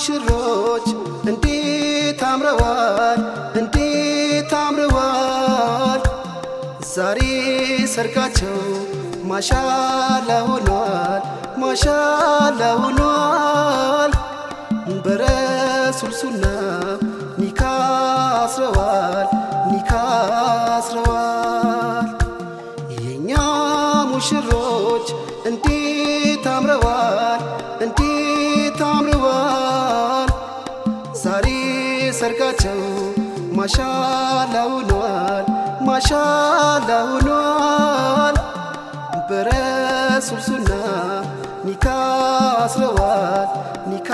ሙሽሮች እንዴት አምረዋል እንዴት አምረዋል ዛሬ ሰርጋቸው ማሻላ ሆኗል ማሻላ ሆኗል በረሱል ሱና ኒካ አስረዋል ኒካ አስረዋል የኛ ሙሽሮች እንዴት አምረዋል እንዴት አምረዋል ዛሬ ሰርጋቸው ማሻላ ሆኗል ማሻላ ሆኗል በረሱል ሱና ኒካ አስረዋል ኒካ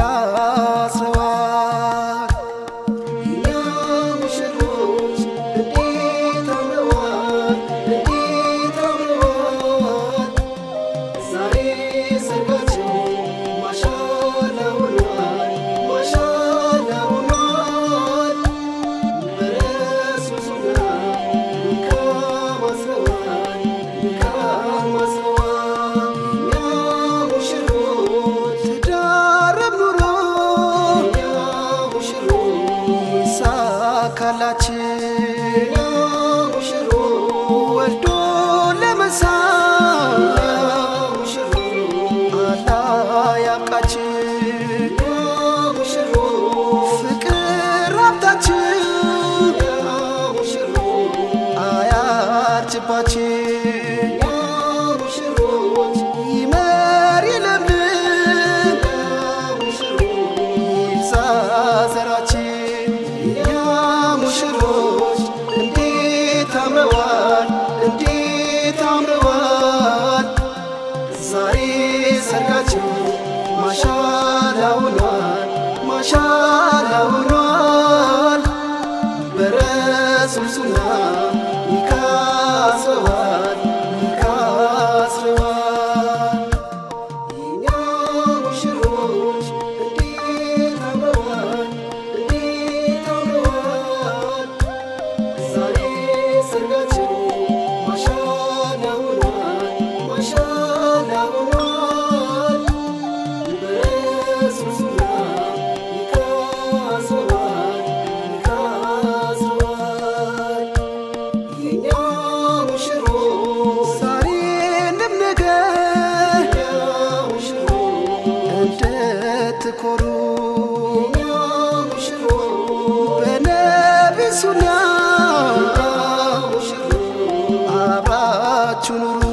አስረዋል የኛ ሙሽሮች እንዴት አምረዋል እንዴት አምረዋል ዛሬ ሰርጋቸው ማሻላ ሆኗል ማሻላ ሆኗል በረሱል ሱና ኒካ አስረዋል ኒካ አስረዋል የኛ ሙሽሮች ትዳረም ኑሮ የኛ ሙሽሮች ይሳካላችን የኛ ሙሽሮች ወልዶ ለመሳም አላህ ያብቃችን ፍቅር ሀብታችን አያርጅባችን ይመር ይለምልም ይብዛ ዘራችን የኛ ሙሽሮች እንዴት አምረዋል እንዴት አምረዋል ዛሬ ሰርጋቸው ማሻላ ሆኗል ማሻላ ሆኗል በረሱል ሱና ኒካ አስረዋል ኒካ አስረዋል የኛ ሙሽሮች እንዴት አምረዋል እንዴት አምረዋል ዛሬ ሰርጋቸው ማሻላ ሆኗል ማሻላ ሆኗል በረሱል ሱና ኒካ አስረዋል ኒካ አስረዋል የኛ ሙሽሮች ዛሬንም ነገ እንድትኮሩ በነቢ ሱና አብራችሁ ኑሩ